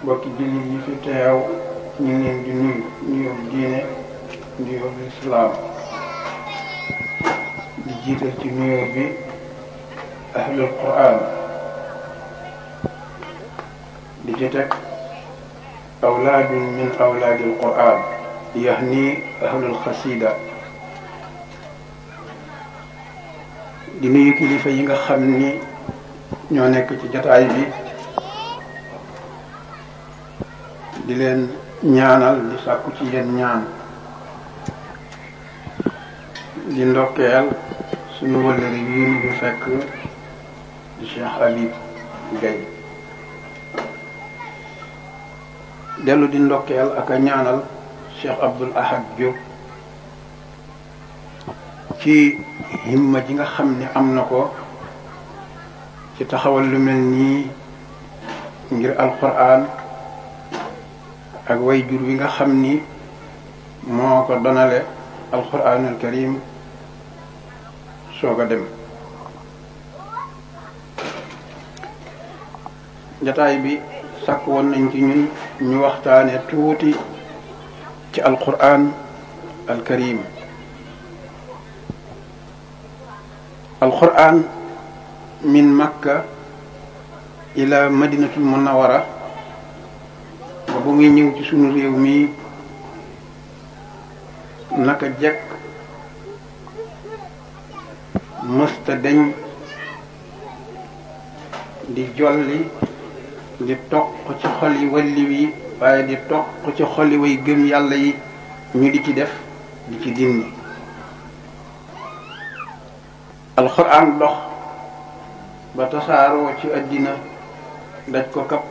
mbokki jullit yi fi teew ñu ngi leen di nuyu nuyoo diine nuyoo lislaam di jiital ci nuyoo bi ahlul quran di ci teg awlaadun min awlaadil quran yahni ahlul xasida di nuyu kilifa yi nga xam ni ñoo nekk ci jataay bi di leen ñaanal di sàkku ci yéen ñaan di ndokkeel suñu wëllëri yi ñu fekk di Cheikh Habib Gaye dellu di ndokkeel ak a ñaanal Cheikh Abdoul Ahad Diop ci himma ji nga xam ne am na ko ci taxawal lu mel nii ngir alquran ak way jur wi nga xam ni moo ko donale alquranul karim soog a dem jataay bi sàkk woon nañ ci ñun ñu waxtaane tuuti ci alquran al karim alquran min makka ila madinatul munawara ba bu muy ñëw ci sunu réew mi naka jekk mësta deñ di jolli di toq ci xoli walli wi waaye di toq ci xoli way gëm yàlla yi ñu di ci def di ci dindi alxuraan dox ba tasaaroo ci àddina daj ko kap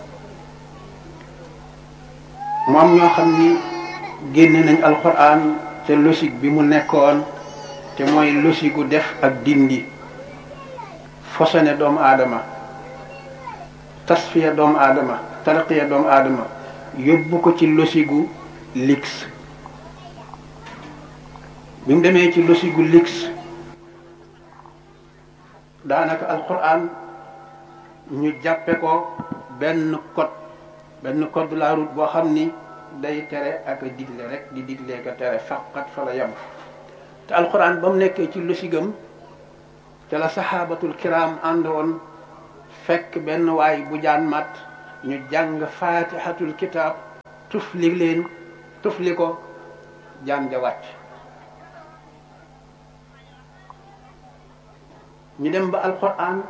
mu am ñoo xam ni génne nañ alxuraan te logique bi mu nekkoon te mooy logique gu def ak dindi fosone doomu aadama tasfiya doomu aadama tarqiya doomu aadama yóbbu ko ci logique gu lix bi mu demee ci logique gu lix daanaka alxuraan ñu jàppe ko benn code benn code de la route boo xam ni day tere ak a digle rek di digle ko tere faqat fa la yem te alxuraan ba mu nekkee ci losigam te la saxaabatul kiram àndoon fekk benn waay bu jaan mat ñu jàng faatihatul kitaab tufli leen tufli ko jaan ja wàcc ñu dem ba alxuraan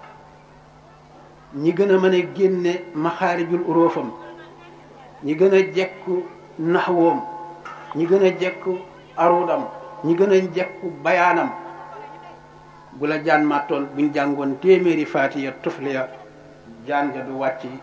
ñi gën a mën a génne maxaarijul uróofam ñi gën a jekku naxwoom ñi gën a jekku arudam ñi gën a jekku bayaanam bu la jaan màttoon buñ jàngoon téeméeri faatiya tufliya jaan ja du wàcc